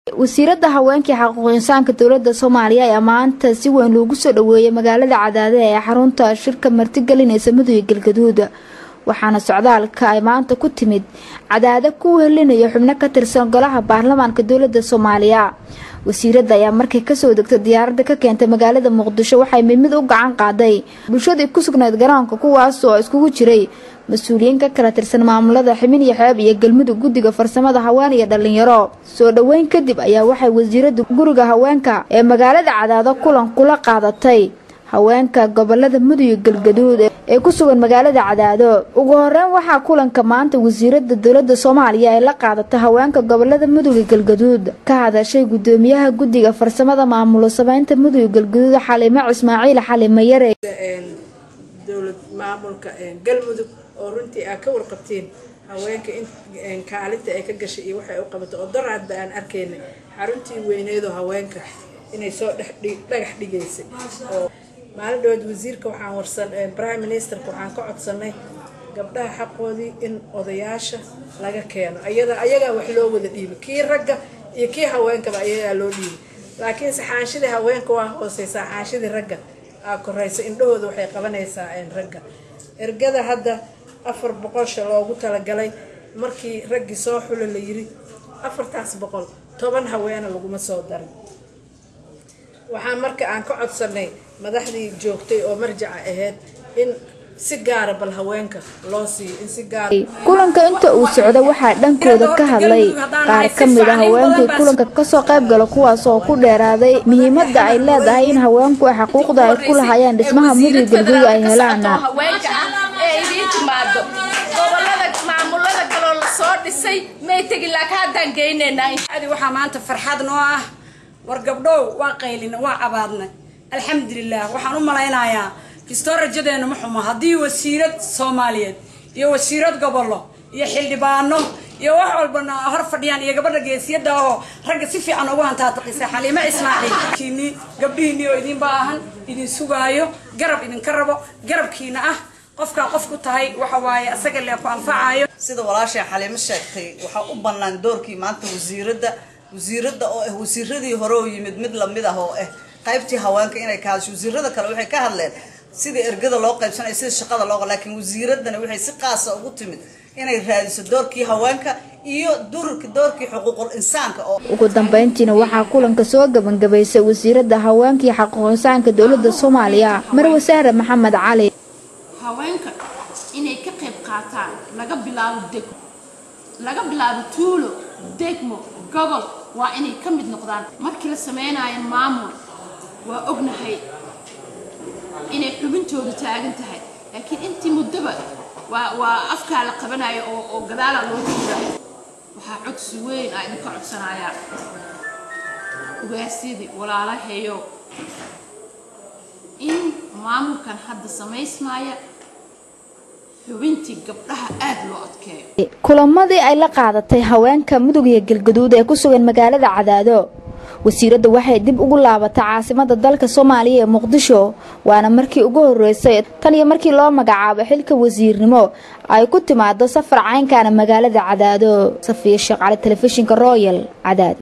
wasiirada haweenkii xaquuq insaanka dowlada soomaaliya ayaa maanta si weyn loogu soo dhaweeyay magaalada cadaade ee xarunta shirka martigelinaysa mudug galgaduud waxaana socdaalka ay maanta ku timid cadaade ku wehelinaya xubno ka tirsan golaha baarlamaanka dowlada soomaaliya wasiirada ayaa markay kasoo degtay diyaaradda ka keentay magaalada muqdisho waxay mid mid u gacan qaaday bulshadii ku sugnayd garoonka kuwaas oo iskugu jiray mas-uuliyiin ka kala tirsan maamulada ximin iyo xeeb iyo galmudug guddiga farsamada haween iyo dhalinyaro soo dhoweyn kadib ayaa waxay wasiirada guriga haweenka ee magaalada cadaado kulan kula qaadatay haweenka gobolada mudug galgaduud ee ku sugan magaalada cadaado ugu horeyn waxaa kulanka maanta wasiirada dowlada soomaaliya ay la qaadatay haweenka gobolada mudug galgaduud ka hadashay gudoomiyaha guddiga farsamada maamulo sameynta mudug galgaduud xalimo ismaaciil xalimo yare dowlad maamulka galmudug oo runtii aa ka warqabteen haweenka in kaalinta ay ka gashay iyo waxay u qabato oo daraadba aan arkayna xaruntii weyneedoo haweenka inay soo dhagax dhigaysay oo maalin dhawood wasiirka waxaan warsan prime ministerka waxaan ka codsanay gabdhaha xaqoodii in odayaasha laga keeno ayada ayagaa wax loo wada dhiibay kii ragga iyo kii haweenkaba ayagaa loo dhiibay laakiinse xaanshidii haweenka waa hooseysaa xaanshidii ragga aa koraysa indhahooda waxay qabanaysaa ragga ergada hadda afar boqolsha loogu talagalay markii raggii soo xula la yiri afartaas boqol toban haweena laguma soo darin waxaa marka aan ka codsanay madaxdii joogtay oo marjaca ahayd in si gaara bal haweenka loo siiyo in si gaara kulanka inta uu socda waxaa dhankooda ka hadlay qaar ka mid a haweenkii kulanka kasoo qayb gala kuwaas oo ku dheeraaday muhiimada ay leedahay in haweenku ay xaquuqda ay ku lahayaan dhismaha mudug galguud ay helaan waxaa maanta farxad noo ah war gabdhow waa qaylina waa cabaadnay alxamdulilah waxaan u malaynayaa kistoo rajadeena ma xumo haddii wasiirad soomaaliyeed iyo wasiirad gobollo iyo xildhibaano iyo wax walbana hor fadhiyaan iyo gabadha geesiyada ahoo ragga si fiican ugu hantaataqisa xaliimo ismaaciil gabdhihiinii oo idin baahan idin sugaayo garab idinka rabo garabkiina ah qofkaa qof ku tahay waxa waaye asaga lee ku anfacayo sida walaashay xaliimo sheegtay waxaa u bannaan doorkii maanta wasiiradda wasiiradda oo ah wasiiradii hore oo yimid mid lamid ah oo ah qaybtii haweenka inay ka hadasho wasiirada kale waxay ka hadleen sidii ergada loo qaybsanaya sida shaqada loo laakiin wasiiradana waxay si qaasa ugu timid inay raadiso doorkii haweenka iyo dururka doorkii xuquuqul insaanka oo ugu dambeyntiina waxaa kulanka soo gabagabaysay wasiirada haweenkii xaquuq insaanka dowlada soomaaliya marwasaare maxamed cali haweenka inay ka qayb qaataan laga bilaabo degmo laga bilaabo tuulo degmo gobol waa inay ka mid noqdaan markii la sameynayo maamul waa ognahay inay xubintoodu taagan tahay laakiin intii muddoba waa waa afkaa la qabanayo oo oo gadaala loo jira waxaa codsi weyn aa idinka codsanayaa ugaasyadii walaalahayo in maamulkan hadda samaysmaaya xubintii gabdhaha aada loo adkeeyo kulamadii ay la qaadatay haweenka mudug iyo galgaduud ee ku sugan magaalada cadaado wasiiradda waxay dib ugu laabatay caasimada dalka soomaaliya ee muqdisho waana markii ugu horeysay tan iyo markii loo magacaabo xilka wasiirnimo ay ku timaado safar caynkaana magaalada cadaado safiya sheekh cali telefishinka royal cadaado